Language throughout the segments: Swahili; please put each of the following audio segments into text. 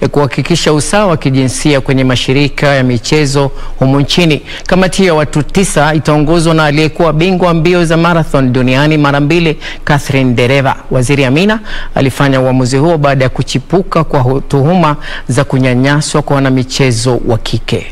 ya kuhakikisha usawa wa kijinsia kwenye mashirika ya michezo humu nchini. Kamati ya watu tisa itaongozwa na aliyekuwa bingwa mbio za marathon duniani mara mbili Catherine Dereva. Waziri Amina alifanya uamuzi huo baada ya kuchipuka kwa tuhuma za kunyanyaswa kwa wanamichezo wa kike.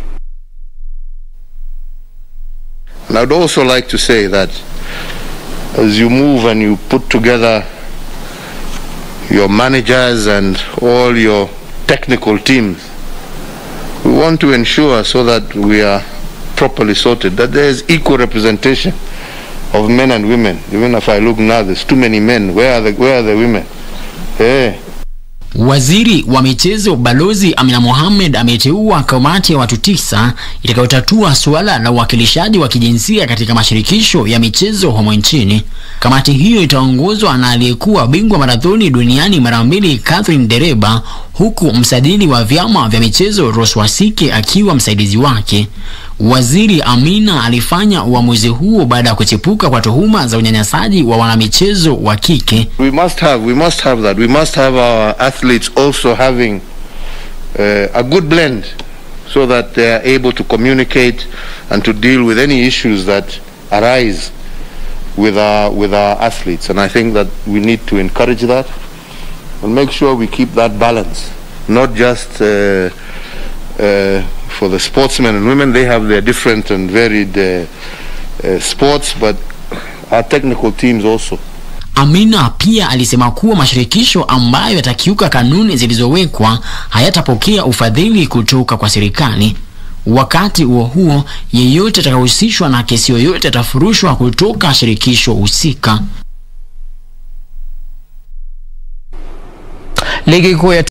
And I'd also like to say that as you move and you put together your managers and all your technical teams, we want to ensure so that we are properly sorted, that there is equal representation of men and women. Even if I look now, there's too many men. Where are the, where are the women? Yeah. Waziri wa michezo Balozi Amina Mohamed ameteua kamati ya watu tisa itakayotatua suala la uwakilishaji wa kijinsia katika mashirikisho ya michezo humo nchini. Kamati hiyo itaongozwa na aliyekuwa bingwa marathoni duniani mara mbili Catherine Dereba, huku msajili wa vyama vya michezo Rose Wasike akiwa msaidizi wake. Waziri Amina alifanya uamuzi huo baada ya kuchipuka kwa tuhuma za unyanyasaji wa wanamichezo wa kike. We must have, we must have that. We must have our athletes also having uh, a good blend so that they are able to communicate and to deal with any issues that arise with our, with our athletes. And I think that we need to encourage that and make sure we keep that balance, not just uh, uh, for the sportsmen and women. They have their different and varied uh, uh, sports, but our technical teams also. Amina pia alisema kuwa mashirikisho ambayo yatakiuka kanuni zilizowekwa hayatapokea ufadhili kutoka kwa serikali. Wakati huo huo, yeyote atakayehusishwa na kesi yoyote atafurushwa kutoka shirikisho husika. Ligi kuu ya